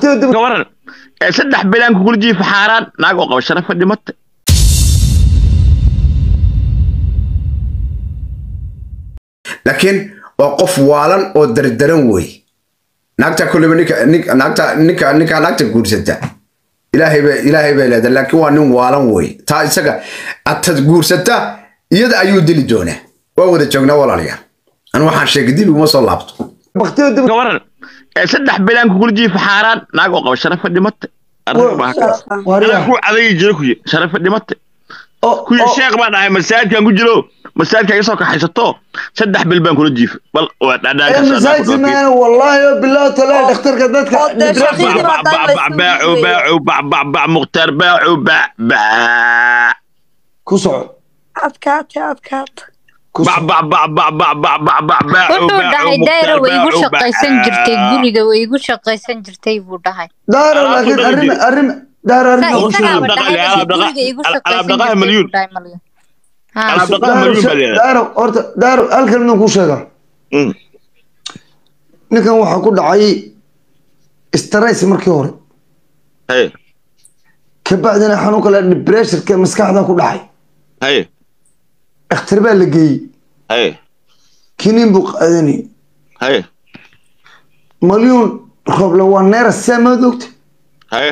baktiyo dib ka waran ee saddex bilaan kugula jiifa xaaraan naag oo qaba sharafa dhimata laakiin waa qof waalan oo dardaran wey naagta kulliba ninka ninka naagta ninka ninka naagta guursata ilaahay bay ilaahay bay leedahay laakiin waa nin waalan wey taa isaga atad guursata iyada ayuu dili doonaa waa wada joognaa walaalayaal anu waxaan sheegay dib iguma soo laabto baktiyo dib ka waran ee saddex bilaan kugula jiifa xaaraan naag oo qaba sharafa dhimata arrin baa ka wariya ku cadaygi jira kuyi sharafa dhimata oo kuyi sheekh baan dhahay masaajidkan ku jiro masaajidka iga soo kaxaysato saddex bil baan kula jiifa bal waa ee dhadhaanka masaajid maana wallaahi oo bilaa talaa dhakhtarka dadka oo dee shaqiiqi baa daan la isku baacu dhiibay. baacu bac bac bac mukhtaar baacu bac bac ku soco adkaate adkaate ku bac soco bac bac bac bac bac bac bac baacu wuxuu baacu dhahay mukhtaar dayra way igu baacu shaqaysan jirtay bac guriga way igu shaqaysan jirtay buu dhahay daaro Alaabta laakiin dhaqi arrin jir. arrin daaro arrin Sa- aan ku isagaaba sheegay. dhaqan- dhahay alaab dhaqa- guriga igu alaab shaqaysan dhaqaha jirtay malyuun. buu dhahay malyan Ha. Alaab dhaqaha daaro malyuun baa she- leedahay. daaro horta daaro halkan inuu ku sheegaa Mm. ninkan waxaa ku dhacay stress markii hore Hey, kabacdina xanuunka la depressionka maskaxda ku dhacay hey, dhakhtar baa la geeyey hey, kiniin buu qaadanayay hey, malyuun roble waa neera saamaad ogta hey.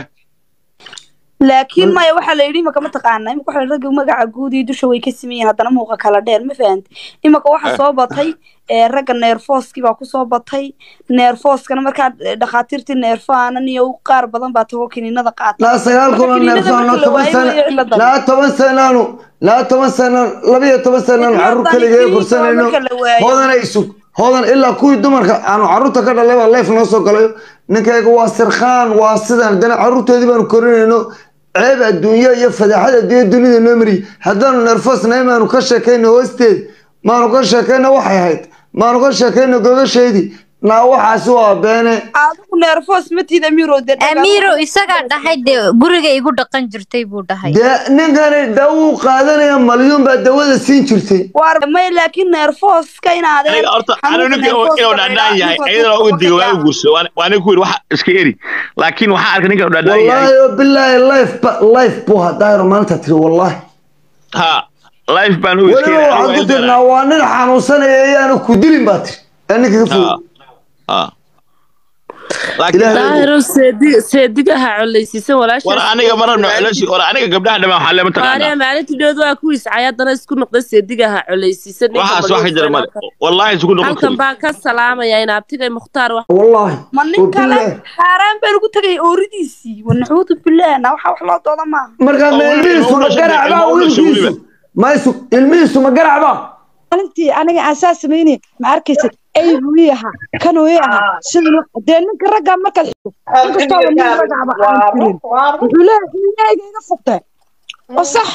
laakiin maya waxaa la yidhi imaka mataqaana imaka waxa la ragga magaca guud iyo dusha way ka siman yihiin haddana muuqa kala dheer ma fahanta imaka waxaa soo batay ee ragga neerfooskii baa kusoo batay neerfooskana markaa eh, dhakhaatiirtii neerfaanan iyo qaar badan baa tago kiniinada qaata laa sagaal kuna Marka neerfaan laa kiniinada toban marka la waayo way sana cilada. laa toban sanaanu laa toban sanaan laba iyo toban sanaan Ilaa carruur baan kaligeega kiniinka korsanayno marka la waayo. hoodan ay sug hoodan ilaa kuwii dumarka aanu carruurta ka dhalay baa leef noo soo galayo ninkayga waa sirkhaan waa sidan haddana carruurtoodii baanu korinayno ceeb adduunyo iyo fadaaxad adduunya dunida noo mariyey haddaanu nerfosnahay maanu ka sheekayno hoosteed maanu ka sheekayno waxay ahayd maanu ka sheekayno gogasheedii naa waxaasi waa beene adigu neerfoos matiid amiro dee dhagaa- amiiro isagaa dhahay dee guriga igu dhaqan jirtay buu dhahay dee ninkani dawuu qaadanaya malyuun baa dawada siin jirtay waar may laakiin neerfooska inaad aniga horta anigu ninka inuu dhadhaan yahay iyadana uga digo waa guurso waa nin ku yidhi waxa iska eri laakiin waxaa arkay ninka inuu dhadhaan yahay wallaahi oo bilaahi life ba life buu hadaayro maalinta tiri wallaahi ha life baan u iska weliba waxaan ku tirnaa waa nin xanuunsanaya ayaanu ku dilin baa tiri ee ninka ka fog ha Ilaahay- daahiro seedig seedigaha colaysiisan walaasha war aniga ma rabno culashi war aniga gabdhaha dhamaan waxaa leema maariya taqaanaa maalintii dhood waa ku iscay haddana isku noqda seedigaha colaysiisan ninka waxaas wax ka jira male Halkan- wallaahi isugu noqon halkan kari baan ka salaamaya in abtigay mukhtaar wax wallaahi ma nin oo kale bilaahi xaaraan baa lagu tegay ooridiisii wanaxuudu bilaah na waxa wax loo dooda maaha markaa ma Oo, ilmihiisu ma oo, oo, garacbaa oo, oo, wiilkiisu oo, ma isu ilmihiisu ma garacbaa maalintii aniga aan saa sameynay ma arkaysa aygu ii ahaa kanuu ii ahaa siduu dee ninka raggaa markaad xigto inkastoaba nin ragacba aan jirin wuxuu leeyahay xiliyahayga iga fogtay oo sax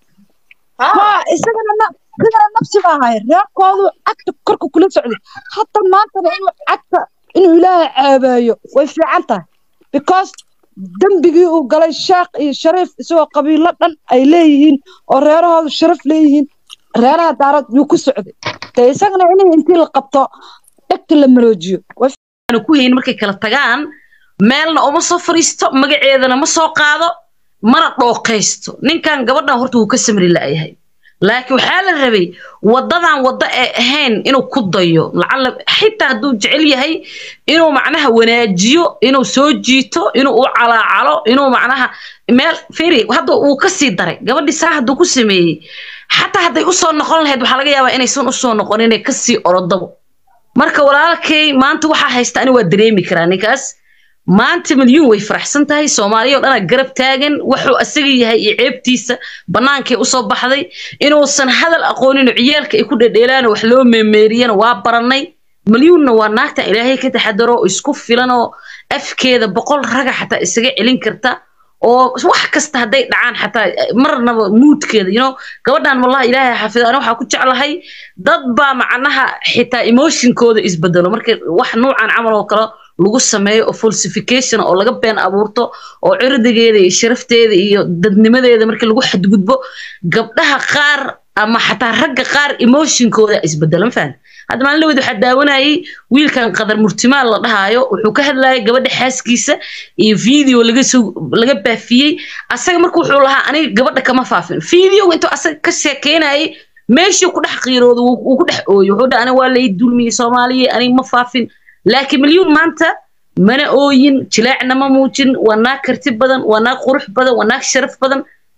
ha isagana na isagana nafsi baa ahay reerkoodu cagta korka kula socday hadda maantana inuu cagta inuu ilaahay caabeeyo way fiican tahay because dembigii uu galay sheekh iyo shariif isagoo qabiilo dhan ay leeyihiin oo reerahoodu sharaf leeyihiin reeraha daarad yuu ku socday dee isagana in intii la qabto dhegta la maroojiyo way aanu ku hayn markay kala tagaan meelna uma soo fariisto magaceedana ma soo qaado mana dhooqaysto ninkan gabadhan horta wuu ka samri la'yahay laakiin waxaa la rabay wadadan waddo ee ahayn inuu ku dayo lacala xitaa hadduu jecel yahay inuu macnaha wanaajiyo inuu soo jiito inuu u calaacalo inuu macnaha meel firi hadda wuu ka sii daray gabadhii saa hadduu ku sameeyey xataa hadday usoo noqon lahayd waxaa laga yaabaa inaysan usoo noqon inay kasii orodabo marka walaalkay maanta waxaa haysta ani waa dareemi karaa ninkaas maanta milyuun way faraxsan tahay soomaaliya oo dhanaa garab taagan wuxuu asaga yahay iyo ceebtiisa bannaankay usoo baxday inuusan hadal aqoonin oo ciyaalka ay ku dhedheelaan oo wax loo meemeeriyana waa barannay milyuunna waa naagta ilaahay ka taxadaro oo isku filan oo afkeeda boqol raga xataa isaga celin karta oo wax kasta hadday dhacaan xataa marnaba muudkeeda you know gabadhan wallahi ilaahay xafido ani waxaa ku jeclahay dad baa macnaha xitaa emotionkooda isbedelo marka wax nuucan camal oo kale lagu sameeyo oo falsification oo laga been abuurto oo cirdigeeda iyo sharafteeda iyo dadnimadeeda markii lagu xadgudbo gabdhaha qaar ama xataa ragga qaar emotionkooda isbedelo ma fahan hadda maalin dhaweed waxaa daawanayay wiilkan qadar murtimaal la dhahaayo wuxuu ka hadlayay gabadha xaaskiisa iyo video laga soo laga baafiyey asaga marka wuxuu lahaa aniga gabadha kama faafin videoga intuu asaga ka sheekeynayay meeshii ku dhex qiirooda wuu ku dhex ooyey wuxuu dhaha aniga waa lay dulmiyey soomaaliya aniga ma faafin laakiin milyuun maanta mana ooyin jilaacna ma muujin waa naag karti badan waa naag qurux badan waa naag sharaf badan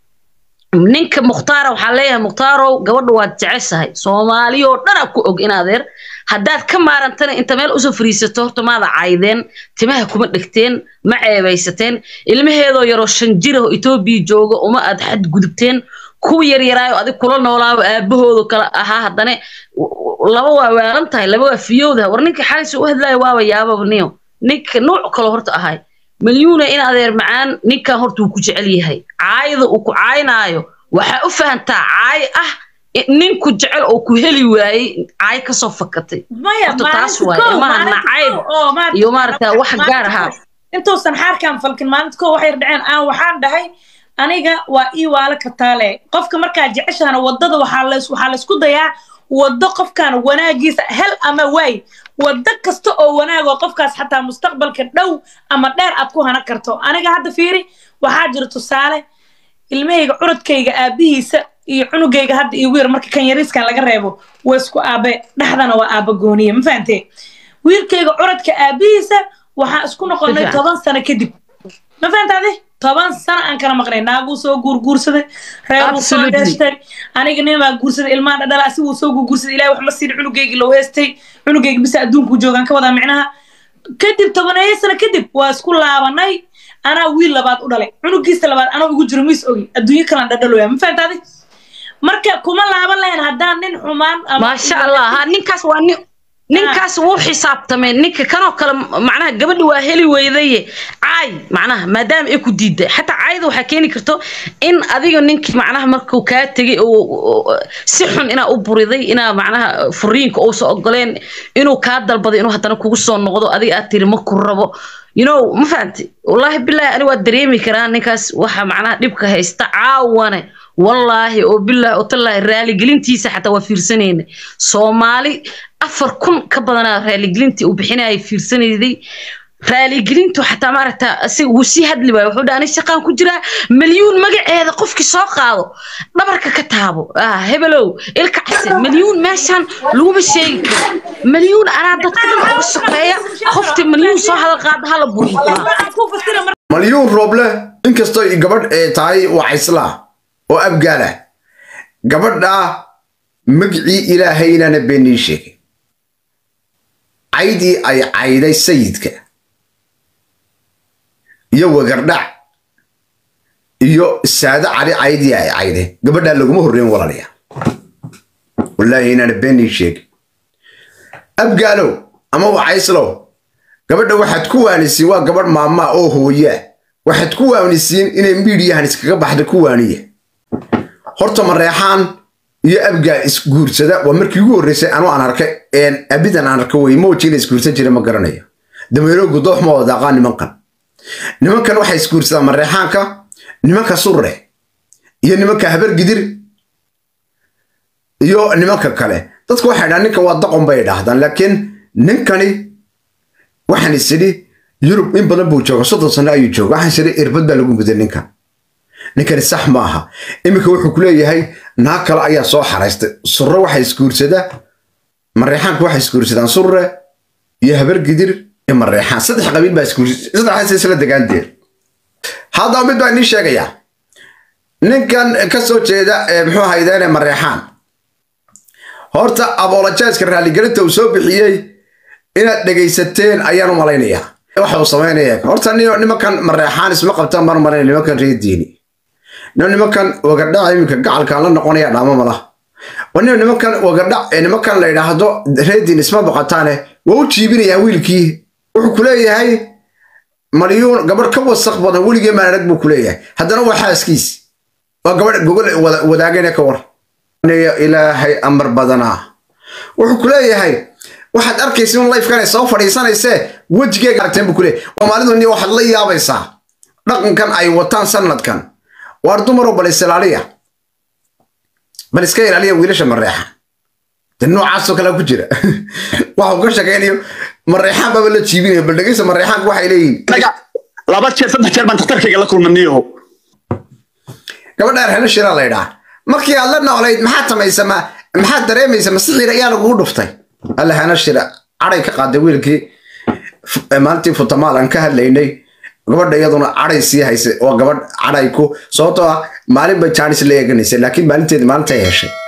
ninka mukhtaara waxaa leeyahay mukhtaarow gabadha waad jeceshahay soomaaliya oo dhan a ku og in adeer haddaad ka maarantana inta meel usoo fariisato horta maada caydeen timaha kuma dhegteen ma ceebaysateen ilmaheedoo yaroo shan jira oo etoobiya jooga uma aad xadgudubteen kuwa yaryaraayo adig kula noolaaba aabahooda kale ahaa haddana laba waa waalan tahay laba waa fiyowda war ninka xalis u hadlaayo waaba yaababa niyo ninka nuuc kale horta ahay milyuuna in adeer macaan ninkan horta uu ku jecel yahay caayada uu ku caynaayo waxaa u fahantaa caay ah ninku jecel oo ku heli waayey caay kasoo fakatay horta taas waaye maha nacayb iyo maaragta wax gaar ahaa intuusan xaarkan falkin maalinta koo waxay dhaceen aan waxaan dhahay aniga waa ii waala kataale qofka markaa jeceshahana wadada waxaa laysku dayaa waddo qofkan wanaagiisa hel ama waay waddo kasta oo wanaag oo qofkaas xataa mustaqbalka dhow ama dheer aad ku hana karto aniga hadda fiiri waxaa jira tusaale ilmahayga curadkayga aabihiisa iyo cunugayga hadda iyo wiir marka kan yariiskan laga reebo waa isku aabe dhexdana waa aaba gooniye ma fahantee wiilkayga curadka aabihiisa waxaan isku noqonay toban sano kadib ma fahantaade toban sano aan kala maqnay naaguu soo guurguursaday reeruu soo dheeshtay aniga nin baa guursaday ilmaha dhadhala asiguu soo guurguursaday ilahi wax ma siin cunugeygii loo heestay cunugeyga bisa adduunkuu joogaan ka wadaa micnaha kadib tobaneeyo sano kadib waa isku laabanay anaa wiil labaad u dhalay cunugiisa labaad anoo igu jiro miis ogi adduunyo kalaan dhadhaloya ma fahantaade marka kuma laaban lahayn haddaan nin xumaan maasha allah ha ninkaas waa nin ninkaas wuu xisaabtamay ninka kanoo kale macnaha gabadha waa heli weydaye caay macnaha maadaama ay ku diiday xataa caayada waxaa keeni karto in adiga ninkii macnaha markuu kaa tegay oo si xun inaa u buriday inaa macnaha furiinka uusa ogoleen inuu kaa dalbaday inuu haddana kugu soo noqdo adiga aad tiri ma ku rabo you know ma fahanti wallaahi bilaahi ani waa dareemi karaa ninkaas waxa macnaha dhibka haysta caawane wallaahi oo bilaahi oo tallaahi raaligelintiisa xataa waa fiirsanayna soomaali afar kun ka badanaa raaligelintii uu bixinayay fiirsanayday raaligelintu xataa maaragta asiga wuu sii hadli waayo wuxuu dhaha ani shaqaan ku jiraa milyuun magaceeda qofkii soo qaado dhabarka ka taabo hebelow ilka case milyuun meeshaan laguma sheegi karo milyuun anaa dadka dhan uga sokeeya qofti milyuun soo hadal qaada hala buriyo malyuun rooble inkastoo gabadh ee tahay waa cayslaa oo abgaala gabadha magicii ilaahaynaana beenii sheegay caydii ay cayday sayidka iyo wagardhac iyo saado cali caydii ay cayday gabadhaa laguma horreyn walaalaya wallaahi inaana beenii sheegay abgaalow ama wacayslow gabadha waxaad ku waanisiin waa gabadh maamaa oo hooyaa waxaad ku waanisiin inay miidhiyahan iskaga baxda ku waaniya horta mareexaan iyo abgaa isguursada waa markii ugu horreysay anuu aan arkay abidan aan arka wey mooji la isguursan jira ma garanayo dameero gudoox ma wadaaqaa nimankan nimankan waxay isguursadaan mareexaanka nimanka surre iyo nimanka habargidir iyo nimanka kale dadku waxay dhahaan ninkan waa daqon bay idhaahdaan laakiin ninkani waxaan isidhi yurub in badan buu jooga soddon sano ayuu jooga waxaan isidhi irbad baa lagu muday ninkan ninkani sax ma aha iminka wuxuu ku leeyahay naag kale ayaa soo xaraystay surre waxay isguursadaa mareexaanku waxay isguursadaan surre iyo habargidir iyo mareexaan saddex qabiil baa isguursasaddexdaas isla degaanteed haddaba mid baa inii sheegayaa ninkan ka soo jeeda muxuu haydeene mareexaan horta abolojaiska raaligelinta uu soo bixiyey inaad dhegaysateen ayaan u malaynayaa waxa uu samaynaya horta nimankan mareexaan isma qabtaan mar maray nimankan reer diini nimankan wagadhac iminka gacalkaan la noqonaya dhaamo malaha wana nimankan wagadhac nimankan la yidhaahdo reediin isma boqotaane waa u jiibinayaa wiilkii wuxuu ku leeyahay malyuun gabadh ka wasaq badan weligee maan arag buu ku leeyahay haddana waa xaaskiis waa gabadh gogol wadaagane ka war ilaahay amar badanaa wuxuu ku leeyahay waxaad arkaysa in lifekan ay soo fadhiisanaysee wejigeega aragteen buu ku leeyahay soomaalidu ni waxaad la yaabaysaa dhaqankan ay wataan sanadkan waar dumaroo bal isilaaliya bal iska ilaaliya wiilasha mareexa de noocaasoo kale ku jira waxuu ka shaqaynayo mareexaan baba la jiibinayo bal dhegeysa mareexaanku waxay leeyihin anaga laba jeer saddex jeer baan dhakhtarkayga la kulmaniyaho gabadhaan helo shiraa la ydhaa markii aad la noolayd maxaad samaysa ma maxaad dareemaysa masixiir ayaa lagugu dhuftay alla hana shira caday ka qaaday wiilkii F- maalintii futamaal aan ka hadlaynay gabadha iyaduna caday sii haysay oo gabadh caday ku sababtoo ah maalin bay jaanis la eeganaysay laakiin maalinteedi maalintay heshay